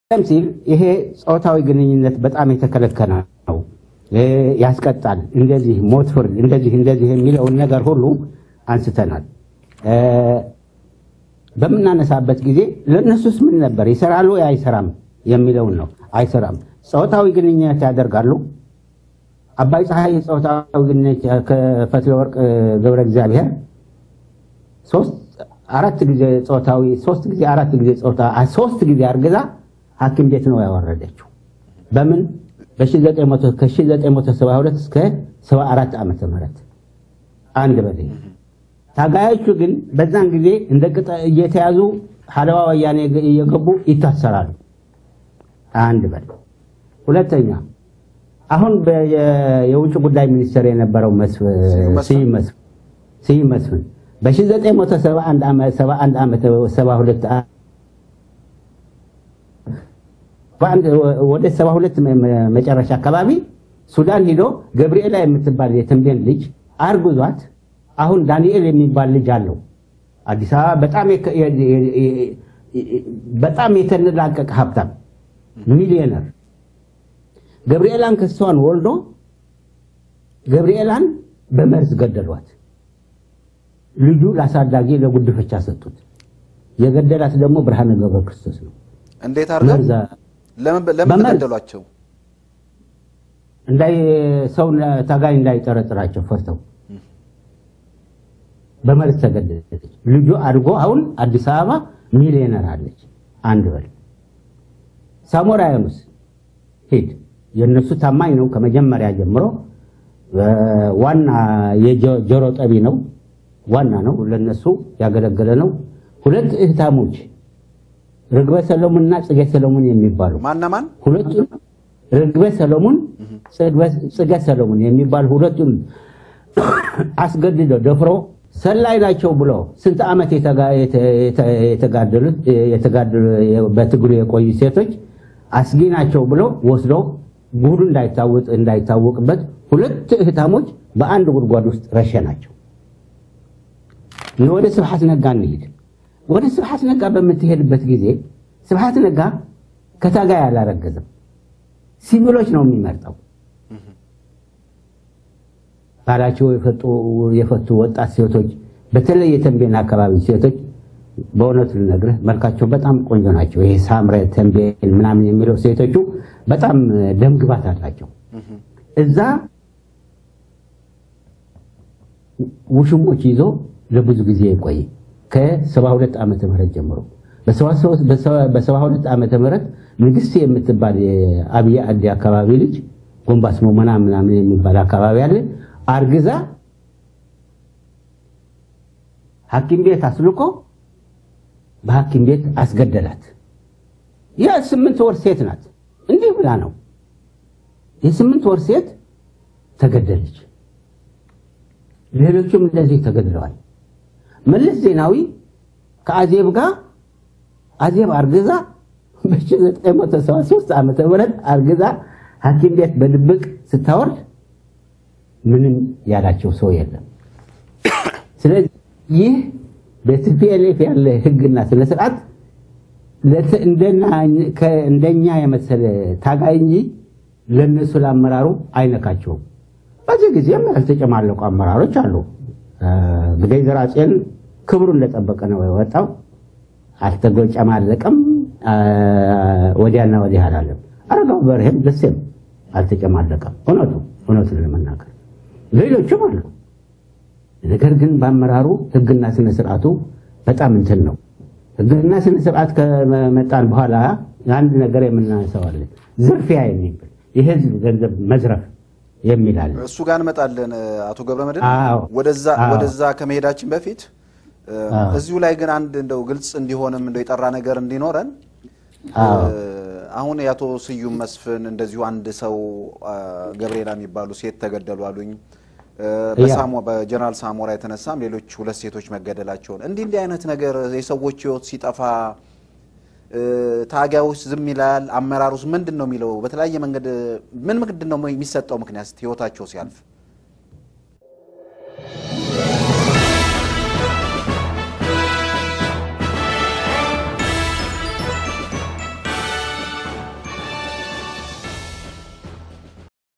ቀደም ሲል ይሄ ጾታዊ ግንኙነት በጣም የተከለከለ ነው፣ ያስቀጣል፣ እንደዚህ ሞት ፍርድ፣ እንደዚህ እንደዚህ የሚለውን ነገር ሁሉ አንስተናል። በምናነሳበት ጊዜ ለእነሱስ ምን ነበር ይሰራሉ አይሰራም የሚለውን ነው። አይሰራም። ጾታዊ ግንኙነት ያደርጋሉ። አባይ ፀሐይ ጾታዊ ግንኙነት ከፈትለ ወርቅ ገብረ እግዚአብሔር ሶስት አራት ጊዜ ጾታዊ ሶስት ጊዜ አራት ጊዜ ጾታ ሶስት ጊዜ አርግዛ ሐኪም ቤት ነው ያወረደችው። በምን ከ1972 እስከ 74 ዓመተ ምህረት አንድ በዜ ታጋዮቹ ግን በዛን ጊዜ እንደ ቅጠ እየተያዙ ሀለዋ ወያኔ እየገቡ ይታሰራሉ። አንድ በል ሁለተኛ አሁን የውጭ ጉዳይ ሚኒስትር የነበረው ስዩም መስፍን በ1971 ዓመተ 72 ወደ 72 መጨረሻ አካባቢ ሱዳን ሂዶ ገብርኤላ የምትባል የተንቤን ልጅ አርግዟት አሁን ዳንኤል የሚባል ልጅ አለው አዲስ አበባ በጣም በጣም የተንላቀቀ ሀብታም ሚሊዮነር ገብርኤላን ክሷን ወልዶ ገብርኤላን በመርዝ ገደሏት። ልጁ ለአሳዳጊ ለጉድፈቻ ሰጡት። የገደላት ደግሞ ብርሃነ ገብረ ክርስቶስ ነው። እንዴት አድርገው ለምን ተገደሏቸው? እንዳይ ሰው ታጋይ እንዳይጠረጥራቸው ፈርተው በመርዝ ተገደለች። ልጁ አድጎ አሁን አዲስ አበባ ሚሊዮነር አለች። አንድ በል ሳሞራ ዩኑስ ሂድ የእነሱ ታማኝ ነው። ከመጀመሪያ ጀምሮ ዋና የጆሮ ጠቢ ነው። ዋና ነው፣ ለነሱ ያገለገለ ነው። ሁለት እህታሞች ርግበ ሰሎሞንና ጽጌ ሰሎሞን የሚባሉ ማና ማን? ሁለቱም ርግበ ሰሎሞን፣ ጽጌ ሰሎሞን የሚባሉ ሁለቱም አስገድደው ደፍሮ ሰላይ ናቸው ብሎ ስንት ዓመት የተጋደሉት በትግሉ የቆዩ ሴቶች አስጊ ናቸው ብሎ ወስዶ ጉዱ እንዳይታወቅበት ሁለት እህታሞች በአንድ ጉድጓድ ውስጥ ረሸናቸው። ወደ ስብሐት ነጋ እንሂድ። ወደ ስብሐት ነጋ በምትሄድበት ጊዜ ስብሐት ነጋ ከታጋይ አላረገዘም፣ ሲቪሎች ነው የሚመርጠው። ባላቸው የፈቱ ወጣት ሴቶች፣ በተለይ የተንቤን አካባቢ ሴቶች በእውነቱ ልነግርህ መልካቸው በጣም ቆንጆ ናቸው። ይሄ ሳምረ ተንቤን ምናምን የሚለው ሴቶቹ በጣም ደምግባት አላቸው። እዛ ውሽሞች ይዞ ለብዙ ጊዜ የቆየ ከ72 ዓመተ ምህረት ጀምሮ በ72 ዓመተ ምህረት ንግስት የምትባል የአብይ አዲ አካባቢ ልጅ ጎንባስ ሞመና ምናምን የሚባል አካባቢ አለ አርግዛ ሐኪም ቤት አስልኮ በሐኪም ቤት አስገደላት። የስምንት ወር ሴት ናት። እንዲህ ብላ ነው የስምንት ወር ሴት ተገደለች። ሌሎቹም እንደዚህ ተገድለዋል። መለስ ዜናዊ ከአዜብ ጋር አዜብ አርግዛ በ1973 ዓመተ ምህረት አርግዛ ሐኪም ቤት በድብቅ ስታወርድ ምንም ያላቸው ሰው የለም። ስለዚህ ይህ በቲፒኤልኤፍ ያለ ህግና ስነ ስርዓት እንደኛ የመሰለ ታጋይ እንጂ ለነሱ ለአመራሩ አይነካቸውም። በዚህ ጊዜም ያልተጨማለቁ አመራሮች አሉ። ግደይ ዘርአጽዮን ክብሩ እንደጠበቀ ነው የወጣው። አልተጨማለቀም፣ ወዲያና ወዲህ አላለም። አረጋው በርሄም ደሴም አልተጨማለቀም። እውነቱ እውነቱን ለመናገር ሌሎችም አሉ። ነገር ግን በአመራሩ ህግና ስነ ስርዓቱ በጣም እንትን ነው። ህግና ስነ ስርዓት ከመጣን በኋላ አንድ ነገር የምናነሳዋለን፣ ዝርፊያ የሚብል የህዝብ ገንዘብ መዝረፍ የሚላል እሱ ጋር እንመጣለን። አቶ ገብረመድህን አዎ። ወደዛ አዎ። ወደዛ ከመሄዳችን በፊት እዚሁ ላይ ግን አንድ እንደው ግልጽ እንዲሆንም እንደው የጠራ ነገር እንዲኖረን አዎ። አሁን የአቶ ስዩም መስፍን እንደዚሁ አንድ ሰው ገብርኤላ የሚባሉ ሴት ተገደሉ አሉኝ። በሳሞ በጀነራል ሳሞራ የተነሳም ሌሎች ሁለት ሴቶች መገደላቸውን እንዲህ እንዲህ አይነት ነገር የሰዎች ህይወት ሲጠፋ ታጋዮች ዝም ይላል። አመራሩስ ምንድን ነው የሚለው? በተለያየ መንገድ ምን ምንድን ነው የሚሰጠው ምክንያት ህይወታቸው ሲያልፍ